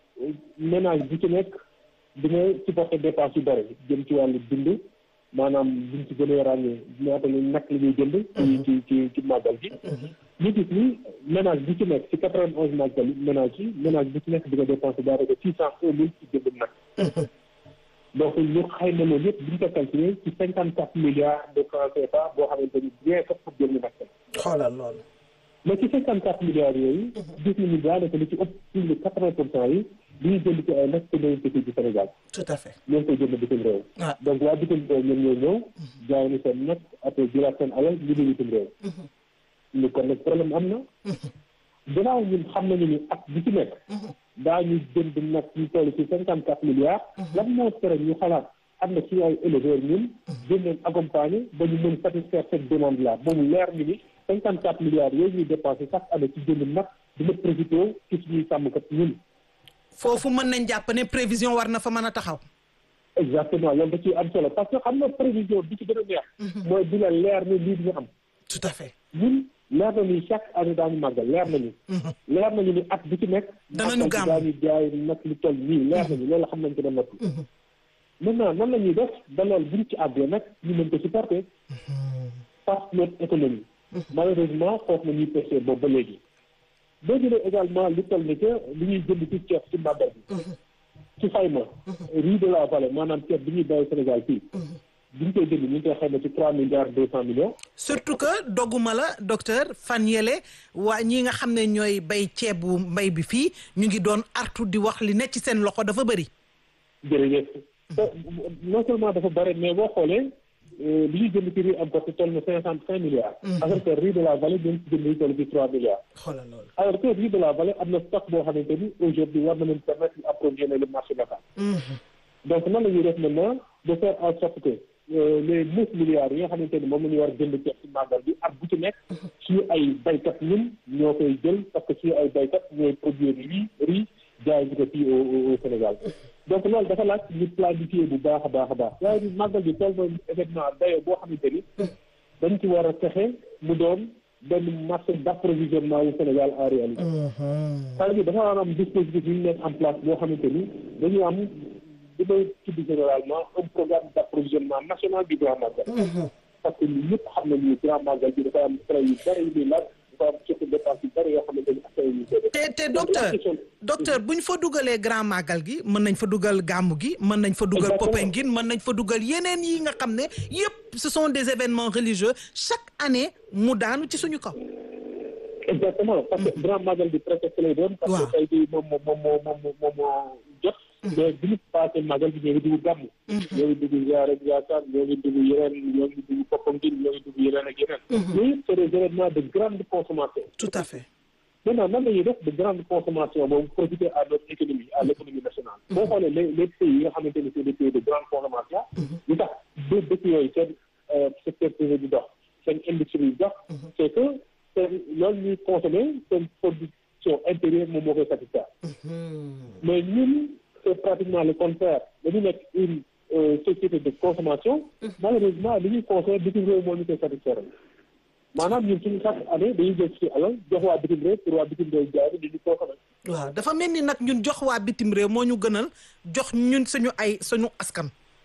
ménage bu ci nekk dina supporter dépense yu bëri jëm ci wàllu dund maanaam buñ ci gën a ràññee ñaata la nag la ñuy jënd ci ci ci ci màggal gi ñu gis ni ménage bu ci nekk ci quatre vingt onze màggal ménage yi ménage bu ci nekk di nga dépensé daanaka six cent un mille ci jënd nag donc ñu xayma loolu yëpp bu ñu ko calculé ci cinquante quatre milliards de francs CFA boo xamante ni bien que pour jënd nag xoolal loolu mais ci cinquante quatre milliards yooyu gis nañu daanaka li ci ëpp plus de quatre vingt pour cent yi li ñu jënd ci ay nag te ñooy ci ci Sénégal tout à fait ñoo ngi koy jënd bitim réew donc waa bitim réew ñoom ñoo ñëw jaay ni seen nag après jëlaat seen alal ñu ne bitim réew ñu kon nag problème am na gannaaw ñun xam nañu ni at bi ci nekk daañu jënd nag ñu toll ci cinquante quatre milliards lan moo tere ñu xalaat am na suñu ay éleveurs ñun gën leen accompagner ba ñu mën satisfaire cette demande là ba mu leer ñu ni cinquante quatre milliards yooyu ñuy dépensé chaque année ci jënd nag dina profité ci suñuy sàmmkat ñun foofu mën nañ jàpp ne prévision war na fa mën a taxaw exactement loolu da ciy am solo parce que xam nga prévision bi ci gën a neex mooy di la leer ni lii dina am tout à fait ñun leer na ni chaque année daañu màggal leer nañu leer nañu ni at bi ci nekk danañu gàmm daañu jaay nag lu toll nii leer nañu loolu xam nañ ko ba noppi maintenant nan la ñuy def ba loolu buñ ci àggee nag ñu mën ko supporter parce que notre économie malheureusement foofu na ñuy pêché boobu ba léegi boo jëlee également lu toll ni que li ñuy jënd ci ceeb ci màggal bi ci xayma riz de la vallée maanaam ceeb bi ñuy bay Sénégal fii bi ñu koy jënd ñu ngi koy xayma ci trois milliards deux cent millions surtout que dogguma la docteur fan yele waa ñi nga xam ne ñooy bay ceebu mbay bi fii ñu ngi doon artu di wax li ne ci seen loxo dafa bëri jërëjëf non seulement dafa bëri mais boo xoolee li ñuy jënd ci riz importé toll na cinquante cinq milliards alors que riz de la vallée ñu ngi jënd ñu toll ci trois milliards xoolal loolu alors que riz de la vallée am na stock boo xamante ni aujourd'hui war na leen permettre ñu approvisionner le marché local donc nan la ñuy def maintenant de faire en sorte que les neuf milliards yi nga xamante ni moom la ñu war a jënd ceeb ci màggal bi at bu ci nekk suñu ay baykat ñun ñoo koy jël parce que suñu ay baykat ñooy produire riz riz jaay ñu ko fii au au Sénégal donc loolu dafa laaj ñu planifier bu baax a baax a baax waaye ni màggal bi toll na événement dayo boo xamante ni dañ ci war a fexe mu doon benn marché d'approvisionnement yu Sénégal en réalité c'est-à-dire dafa war a am dispositif yu ñu nekk en place boo xamante ni dañu am li may tudd généralement un programme d'approvisionnement national du Grand Magal parce que ñun ñëpp xam nañu Grand Magal bi dafa am frais yu bëri yu muy laaj dafa am surtout dépense yu bëri yoo xamante ni affaire yu koy def te te docteur docteur bu ñu fa dugalee grand magal gi mën nañ fa dugal gàmmu gi mën nañ fa dugal Exactement. Popenguine mën nañ fa dugal yeneen yi nga xam ne yëpp ce sont des événements religieux chaque année mu daanu ci suñu kaw. exactement parce que grand magal bi prétexte lay doon parce Waaw. que tey jii moom moo moom moo moom moo moom moo jot mais bi ñu passé magal bi ñoo ngi dugg gàmm ñoo ngi dugg ziyaare Ndiassane ñoo ngi dugg yeneen ñoo ngi dugg Popenguine ñoo ngi dugg yeneen ak yeneen yooyu c'est des événements de grande consommation tout à fait. maintenant nan la ñuy def de grande consommation boobu profiter à notre économie à l'économie nationale boo xoolee les les pays yi nga xamante ni c'est des pays de grande consommation li tax deux dëkk yooyu seen euh, secteur privé di dox seen industrie yi dox c'est que seen loolu ñuy consommer seen production intérieure moom moo koy satisfaire mais ñun c'est pratiquement le contraire dañu nekk une euh, société de consommation malheureusement li ñuy consommer bitim réew moo ñu koy satisfaire maanaam ñun suñu chaque année dañuy jël suñu alal jox waa bitim réew pour waa bitim réew jaay di ñu consommer waaw dafa mel ni nag ñun jox waa bitim réew moo ñu gënal jox ñun suñu ay suñu askan.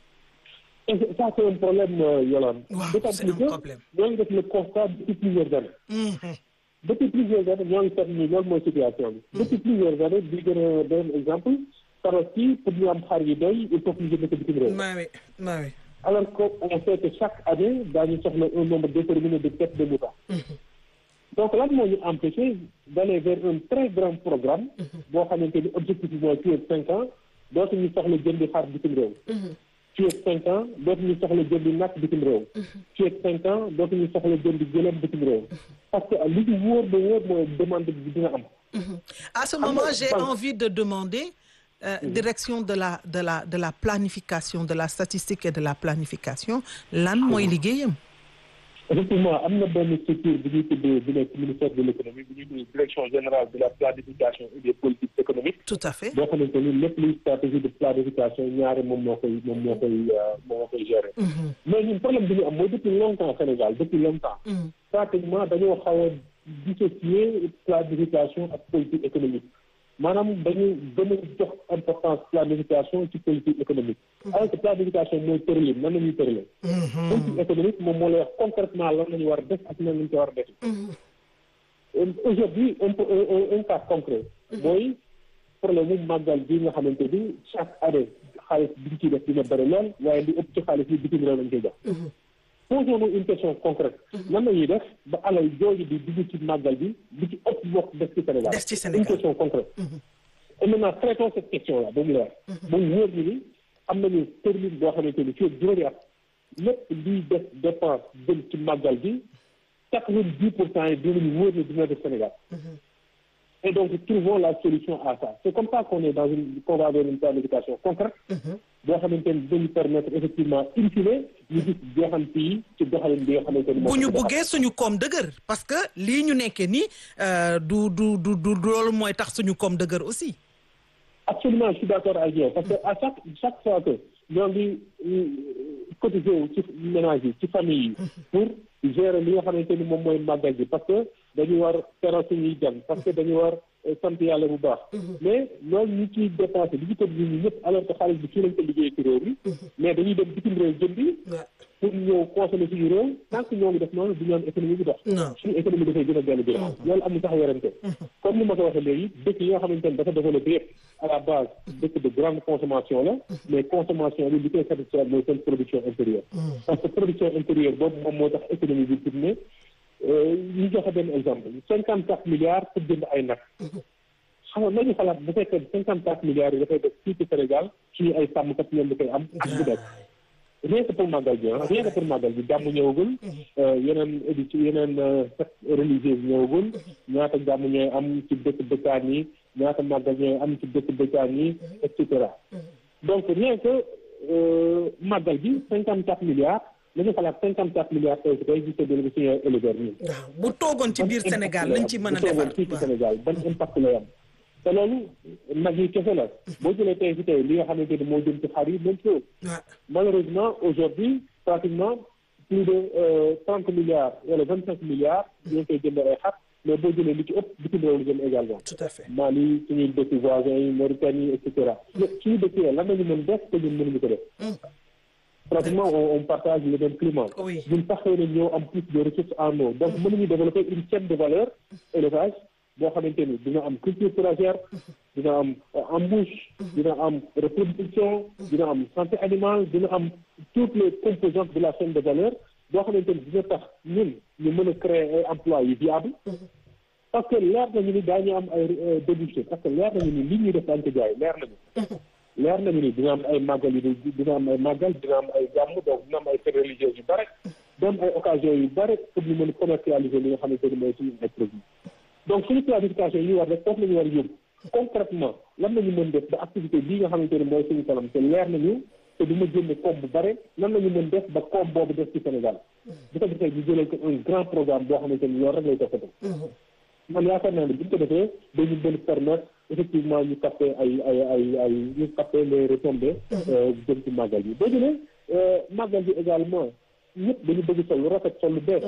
et ça c'est un problème euh, Yolande Waaw, d'autant c'est plus un que problème. ñoo ngi def le constat depuis plusieurs années Mhm. depuis plusieurs années ñoo ngi seet ni loolu mooy situation bi depuis plusieurs années bi gën a doon exemple tabaski pour ñu am xar yi doy il faut que ñu jënd ko bitim réew maa wi maa wi. alors qu'on sait que chaque année daañu soxla un nombre déterminé de têtes de mouton donc lan moo ñu empêché d'aller vers un très grand programme boo xamante ni objectif bi mooy fii ak cinq ans dootuñu soxla jëndi xar bitim réew fii ak cinq ans dootuñu soxla jëndi nag bitim réew fii ak cinq ans dootuñu soxla jëndi gëlëm bitim réew parce que li ñu wóor ba wóor mooy demande bi dina am À ce nga, moment, j'ai Paul- envie de demander euh, direction de la de la de la planification de la statistique et de la planification lan mooy liggéeyam. effectivement am na benn structure bi ñuy tuddee bi nekk ministère de l'économie bi ñuy tuddee direction générale de la planification et des politiques économiques tout à fait. boo xamante ni lépp luy stratégie de planification ñaari moom moo koy moom moo koy euh, moom moo koy gérer mais ñun problème bi ñu am mooy depuis longtemps Sénégal depuis longtemps pratiquement dañoo xaw a dissocier planification ak politique économique maanaam dañu gën a jox importance planification ci politique économique alors que planification mooy tëralin nan la ñuy tëralee politique économique moom moo lay wax concrètement lan la ñu war a def ak nan la ñu ko war a def aujourd'hui un peu un, un, un cas concret mooy problème mu màggal bi nga xamante ni chaque année xaalis bi ñu ciy def dina bëri lool waaye li ëpp ci xaalis bi bitim réew lañ koy jox posons-nous une question concrète nan la ñuy def ba alal jooju di dugg ci màggal bi bi ci ëpp bokk def ci Sénégal Des ci Sénégal. une question concrète et maintenant traitons cette question là ba mu leer ba mu wóor ñu ni am nañu termine boo xamante ni fii ak juróomi at lépp liy def dépense jëm ci màggal bi quatre-vingt-dix pour cent yi dinañu wóor ni dina def Sénégal et donc trouvons la solution à ça c'est comme ça qu'on est dans une qu'on va vers une planification concrète boo xamante ni dinañu permettre effectivement in fine ñu gis jeexant yi ci doxalin bi nga xamante ni bu moo ñu ko doxal. buggee suñu koom dëgër parce que lii ñu nekkee nii euh, du du du du loolu mooy tax suñu koom dëgër aussi. absolument je suis d'accord avec yow parce que à chaque chaque fois que ñoo ngi euh, cotiser wu ci ménage yi ci famille yi pour gérer li nga xamante ni moom mooy màggal bi parce que dañu war teral suñuy dem parce que dañu war euh, sant yàlla bu baax mais loolu ñu ciy dépensé li ci ko ñu ñëpp alors que xaalis bi fii lañ ko liggéey ci réew mi mais dañuy dem bitim réew jëndi pour ñëw consommer suñu réew tant que ñoo ngi def noonu du ñu am économie bi dox Non. suñu économie dafay gën a dellu ginnaaw loolu am na sax werante comme ni ma ko waxee léegi dëkk yi nga xamante ne dafa développé yëpp à la base dëkk de grande consommation la mais consommation bi li koy satisfaire mooy seen production intérieure parce que production intérieure boobu moom moo tax économie bi tourné ñu joxe benn exemple cinquante quatre milliards pour jënd ay nag xam nga nañu xalaat bu fekkee cinquante quatre milliards yi dafay def fii ci Sénégal suñu ay sàmmkat ñoom da koy am ak bu nekk rien que pour màggal bi ah rien que pour màggal bi gàmm ñëwagul yeneen édition yeneen fête religieuse ñëwagul ñaata gàmm ñooy am ci dëkk dëkkaan yi ñaata màggal ñooy am ci dëkk dëkkaan yi et cetera donc rien que màggal bi cinquante quatre milliards nañu xalaat cinquante quatre milliards tey tey ji séddale bi suñu éleveurs yi waaw bu toogoon ci biir Sénégal lañ ci mën a bu toogoon defar fii ci Sénégal ban impact lay am te loolu nag yi kese la boo jëlee tey fi tey li nga xamante ni moo jëm ci xar yi même chose waaw malheureusement aujourd'hui pratiquement plus de trente milliards wala vingt cinq milliards ñoo ngi koy jënd ay xar mais boo jëlee li ci ëpp bitim réew la jëm également tout à fait Mali suñuy dëkk voisins yi Mauritanie et cetera suñu dëkk yi lan nañu mën def te ñun mënuñu ko def pratiquement on, on partage le même climat Oui. ñun sax xëy na ñoo am plus de ressources en eau donc mënuñu développer une chaîne de valeur élevage boo xamante ni dina am culture fourragère dina am embouche dina am reproduction dina am santé animale dina am toutes les composantes de la chaîne de valeur boo xamante ni dina tax ñun ñu mën a créer ay emplois yu viable parce que leer nañu ni daañu am ay débouché parce que leer nañu ni li ñuy def daañu ko jaay leer nañu leer nañu ni dina am ay màggal yu dina am ay màggal dina am ay gàmm donc dina am ay fêtes religieuses yu bare dina am ay occasions yu bare pour ñu mën a commercialiser li nga xamante ni mooy suñu ay produits donc suñu planification yi ñu war def foofu la ñu war a yóbbu concrètement lan la ñu mën def ba activité bii nga xamante ni mooy suñu kanam te leer nañu te du ma jënd koom bu bare lan la ñu mën def ba koom boobu def ci Sénégal bu ko defee ñu jëlee ko un grand programme boo xamante ni loolu rek lay toppatoo man yaakaar naa ne bu ñu ko defee dañu mën permettre effectivement ñu capter ay ay ay ay ñu capter les retombées jëm ci màggal bi boo jëlee màggal bi également ñëpp dañu bëgg sol lu rafet sol lu bees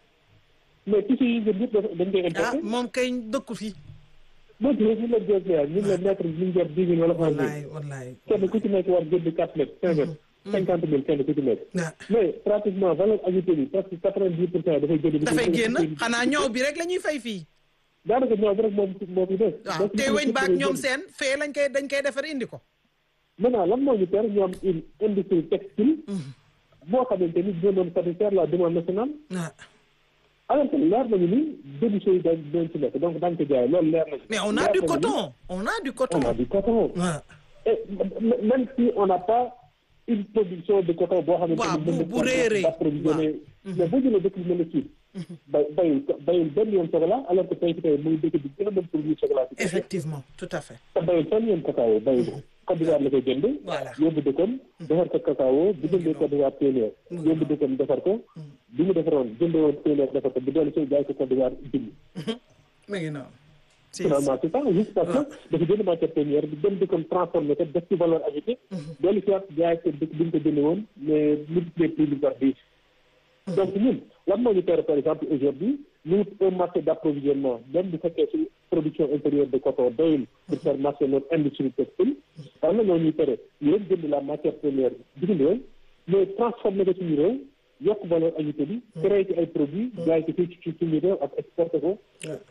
mais tissu yi ngeen yëpp dañ koy ah importé moom kay dëkku fi boo jëlee ñu leen jël ñu ngi leen mettre ñu ngi jar dix mille wala onze mille wallaay wallaay kenn ku ci nekk war jënd quatre mètres cinq mètres cinquante mille kenn ku ci nekk ah mais pratiquement valeur ajoutée bi parce que quatre vingt dix pour cent dafay génn dafay génn xanaa ñëw bi rek la ñuy fay fii daanaka ñëw bi rek moom moo fi des waaw te weñ baag ñoom seen fee lañ koy dañ koy defar indi ko maintenant lan moo ñu ter ñu am une industrie textile boo xamante ni dina doon satisfaire la demande nationale ah alors que leer nañu ni débouché yi dañ dañ ci nekk donc daañu ko jaay loolu leer nañu mais on a Leer du nañu ni coton on a du coton on a du coton ah et m- même si on n'a pas une production de coton boo xamante Waaw, ni bu- mën na bu réeree. d'approvisionner mais boo jëlee dëkk bi mel ne Chine bay bayul bayul benn yoon chocolat alors que tey ci tey muy dëkk bi gën a mën produire chocolat ci effectivement tout à fait te bayul fenn yoon cacao bayu ko Côte d'Ivoire la koy jënd Voilà. yóbbu dëkkam defar ko cacao bu jëndee Côte d'Ivoire téeméer yóbbu dëkkam defar ko bi mu defaroon jëndee woon téeméer defar ko bu dellu si jaay ko Côte d'Ivoire junni mi ngi noonu si finalement c'est ça juste parce que dafa jënd matière première bi dem dëkkam transformé ko def ci valeur ajoutée dellu si waat jaay ko dëkk bi ñu ko jëndee woon mais multiplier plus par dix donc ñun lan moo ñu tere par exemple aujourd'hui ñu wut un marché d'approvisionnement même bu fekkee ci production intérieure de coton doyul pour faire marcher notre industrie textile war na ñoo ñuy tere ñu rek jënd la matière première bitim réew mais transformé ko suñu réew yokk valeur ajoutée bi créé ci ay produits jaay ko fii ci suñu réew ak exporté ko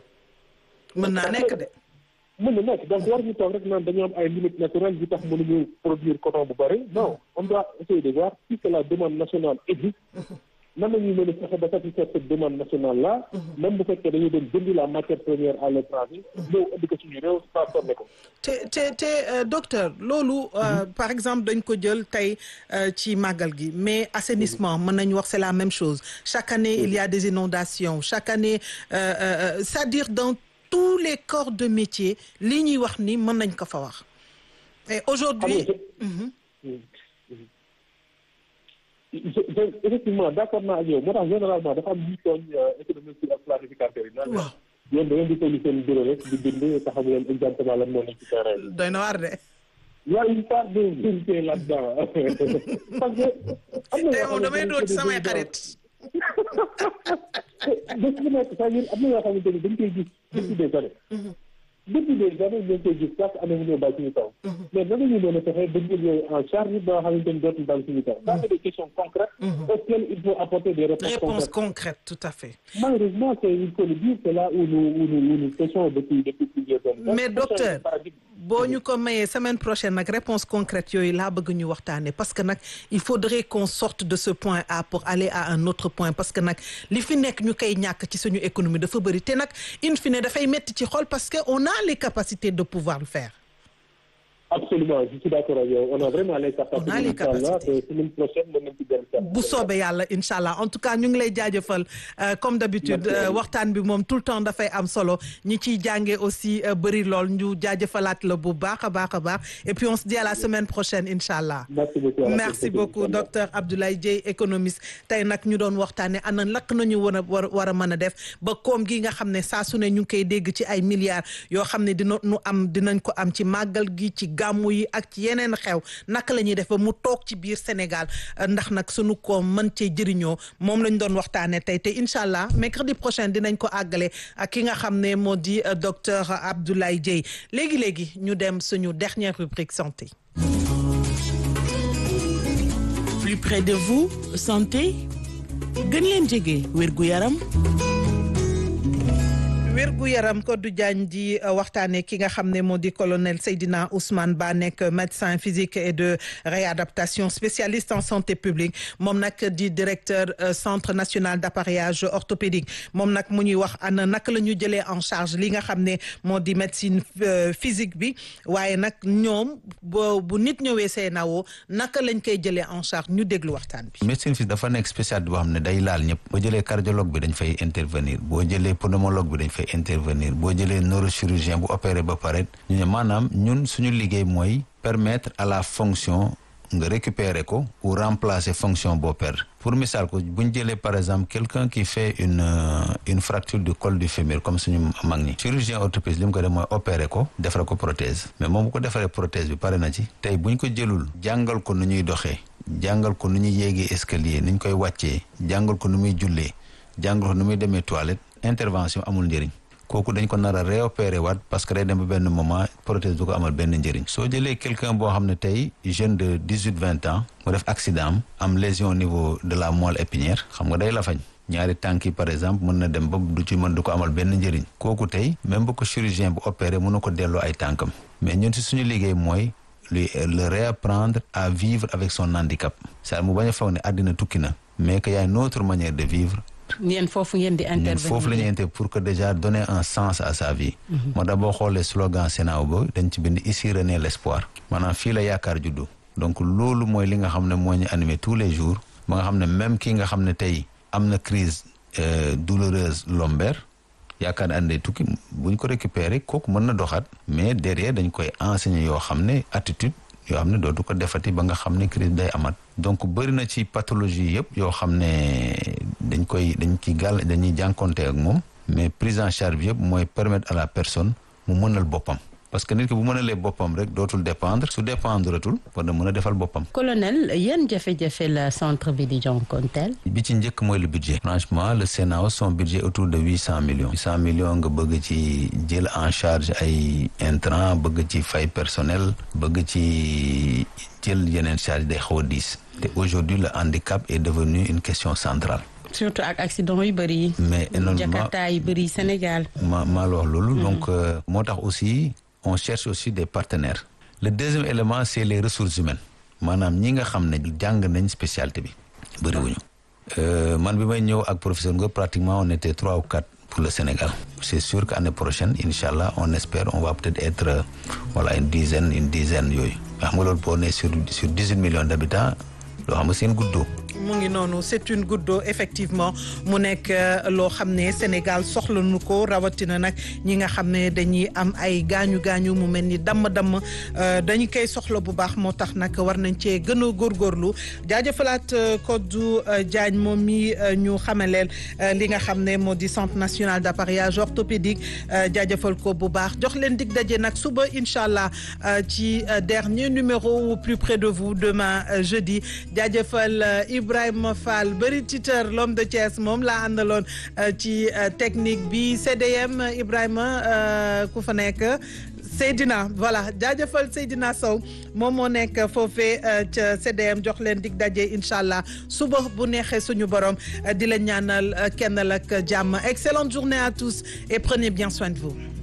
mën naa nekk de mën na nekk donc war ñu toog rek naan dañu am ay limites naturelles yu tax mënuñu produire coton bu bëri non on doit essayer de voir si que la demande nationale existe nan la ñuy mën a fexe ba satisfaire cette demande nationale là même bu fekkee dañuy dem jëndi la matière première à l'étranger ñëw indi ko suñu réew transformé ko te te te euh, docteur loolu euh, par exemple dañ ko jël tey euh, ci màggal gi mais assainissement mën nañu wax c'est la même chose chaque année il y a des inondations chaque année euh, euh, c'est-à-dire dans tous les corps de métier li ñuy wax ni mën nañ ko fa wax et aujourd'hui xam je je effectivement d'accord naa ak yow moo tax généralement dafa am ñuy tooñ économiste ak planificateur yi naan waaw yéen da ngeen di tolli seen bureau rek di bind te xamu leen exactement lan moo nekk ci terrain bi doy na waar de Il y a une part de vérité là-dedans. Parce que am na tey yoo moom damay xamante doon ni ci samay c'est des xarit bés bu nekk c'est-à-dire am na yoo xamante ni dañ koy gis depuis des années. depuis des années ñu ngi koy gis chaque année mu ñëw bàyyi suñu taw. mais nan la ñuy mën a fexe ba jël yooyu en charge ba nga xamante ni dootul bàyyi suñu taw. ça c'est des questions concrètes. auxquelles il faut apporter des réponses réponse concrètes. concrète tout à fait Malheureusement, c'est il faut le dire, c'est là où nous où nous, où nous pêchons depuis depuis plusieurs années. Donc, Mais c'est un docteur, paradigme. boo ñu ko mayee semaine prochaine nag réponse concrète yooyu laa bëgg ñu waxtaane parce que nag il faudrait qu'on sorte de ce point A pour aller à un autre point parce que nag li fi nekk ñu koy ñàkk ci suñu économie dafa bëri te nag in fine dafay metti ci xol parce que on a les capacités de pouvoir le faire Absolument, je suis d'accord avec yow. On a vraiment les capacités. On a les Inch'Allah, capacités. te semaine prochaine, mën nañ ci dellu si waat. bu soobee yàlla incha allah en tout cas ñu ngi lay jaajëfal euh, comme d'habitude Merci. euh, waxtaan bi moom tout le temps dafay am solo ñi ciy jàngee aussi euh, bëri lool ñu jaajëfalaat la bu baax a baax a baax et puis on se dit à la semaine prochaine incha allah Merci beaucoup. à la merci prochaine, beaucoup Inch'Allah. docteur Abdoulaye Dieye économiste tey nag ñu doon waxtaane ana lakk nañu war a war war a mën a def ba koom gi nga xam ne saa su ne ñu ngi koy dégg ci ay milliards yoo xam ne dina nu am dinañ ko am ci màggal gi ci gàmmu yi ak ci yeneen xew naka la ñuy def ba mu toog ci biir Sénégal ndax nag sunu ko mën cee jëriñoo moom lañ doon waxtaanee tey te incha allah mercredi prochain dinañ ko àggale ak ki nga xam ne moo di docteur Abdoulaye Dieye léegi léegi ñu dem suñu dernière rubrique santé. plus près de vous santé gën leen jege wérgu yaram. wérgu yaram Codou Diagne di waxtaanee ki nga xam ne moo di colonel Seydina Ousmane Ba nekk médecin physique et de réadaptation spécialiste en santé publique moom nag di directeur centre national d'appareillage orthopédique moom nag mu ñuy wax ana naka la ñu jëlee en charge li nga xam ne moo di médecine physique bi waaye nag ñoom bo bu nit ñëwee CNAO naka lañ koy jëlee en charge ñu déglu waxtaan bi. médecine physique dafa nekk spécialité boo xam ne day laal ñëpp boo jëlee cardiologue bi dañ fay intervenir boo jëlee pneumologue bi dañ fay intervenir boo jëlee neurochirurgien bu opéré ba pare ñu ne maanaam ñun suñu liggéey mooy permettre à la fonction nga récupérer ko ou remplacer fonction boo perdre pour misaal ko bu ñu jëlee par exemple quelqu'un qui fait une une fracture du col du fémur comme suñu mag ñi chirurgien orthopédiste li mu ko def mooy opérer ko defare ko prothèse mais moom bu ko defaree prothèse bi pare na ci tey bu ñu ko jëlul jàngal ko nu ñuy doxee jàngal ko nu ñuy yéegee escalier nu ñu koy wàccee jàngal ko nu muy jullee jàngal ko nu muy demee toilette intervention amul njëriñ kooku dañ ko nar a réopérer waat parce que day dem ba benn moment prothèse du ko amal benn njëriñ soo jëlee quelqu'un boo xam ne tey jeune de dix huit vingt ans mu def accident am am lésion au niveau de la moelle épinière xam nga day la fañ ñaari tànk yi par exemple mën na dem ba du ci mën du ko amal benn njëriñ kooku tey même bu ko chirurgien bu opéré mën na ko delloo ay tànkam mais ñun si suñu liggéey mooy lui le réapprendre à vivre avec son handicap c'est mu bañ a foog ne àddina tukki na mais que y a une autre manière de vivre yéen foofu ngeen di intervenir ñun foofu la ñuy intervenir pour que déjà donner un sens à sa vie. moo tax boo xoolee slogan Sénat ba dañ ci bind ici renaît l'espoir. maanaam fii la yaakaar juddu. donc loolu mooy li nga xam ne moo ñu animé tous les jours. ba nga xam ne même kii nga xam ne tey am na crise douloureuse lombaire yaakaar ne àndee tukki bu ñu ko récupérer kooku mën na doxaat. mais derrière dañ koy enseigner yoo xam ne attitude. yoo xam ne dootu ko defati ba nga xam ne crise day amat donc bëri na ci pathologie yëpp yoo xam ne dañ koy dañ ci gàll dañuy jànkonte ak moom mais prise en charge bi yëpp mooy permettre à la personne mu mënal boppam parce que nit ki bu mënalee boppam rek dootul dépendre su dépendretul war na mën a defal boppam. colonel yan jafe-jafe la centre bi di jànkonteel. bi ci njëkk mooy le budget. franchement le Sénat son budget autour de huit cent millions. huit cent millions nga bëgg ci jël en charge ay intrants bëgg ci fay personnel bëgg ci jël yeneen charge day xaw a diis. te aujourd'hui le handicap est devenu une question centrale. surtout ak accident yu bëri yi. mais énormément jakarta yu bëri Sénégal. ma maa la wax loolu. donc moo tax aussi. on cherche aussi des partenaires le deuxième élément c'est les ressources humaines maanaam ñi nga xam ne jàng nañ spécialité bi bëriwuñu man bi may ñëw ak professeur nga pratiquement on était trois ou quatre pour le Sénégal c'est sûr que année prochaine incha allah on espère on va peut-être être voilà une dizaine une dizaine yooyu xam nga loolu boo nee sur sur dix-huit millions d'habitants loo xam nga seen guddoo mu ngi noonu c'est une goutte d'eau effectivement mu nekk loo xam ne Sénégal soxla nu ko rawatina nag ñi nga xam ne dañuy am ay gaañu gaañu mu mel ni damm-damm dañu koy soxla bu baax moo tax nag war nañ cee gën a góorgóorlu jaajëfalaat Codou Diagne moom mi ñu xamaleel li nga xam ne moo di centre national d'appareillage orthopédique jaajëfal ko bu baax jox leen dig daje nag suba incha allah ci dernier numéro au plus près de vous demain jeudi jaajëfal Ibrahima Fall bëri titeur l'homme de Thiès moom laa àndaloon ci technique bi CDM Ibrahima ku fa nekk Seydina voilà jaajëfal Seydina Sow moom moo nekk foofee ca CDM jox leen dig daje incha allah suba bu neexee suñu borom di leen ñaanal kenn ak jàmm excellente journée à tous et prenez bien soin de vous.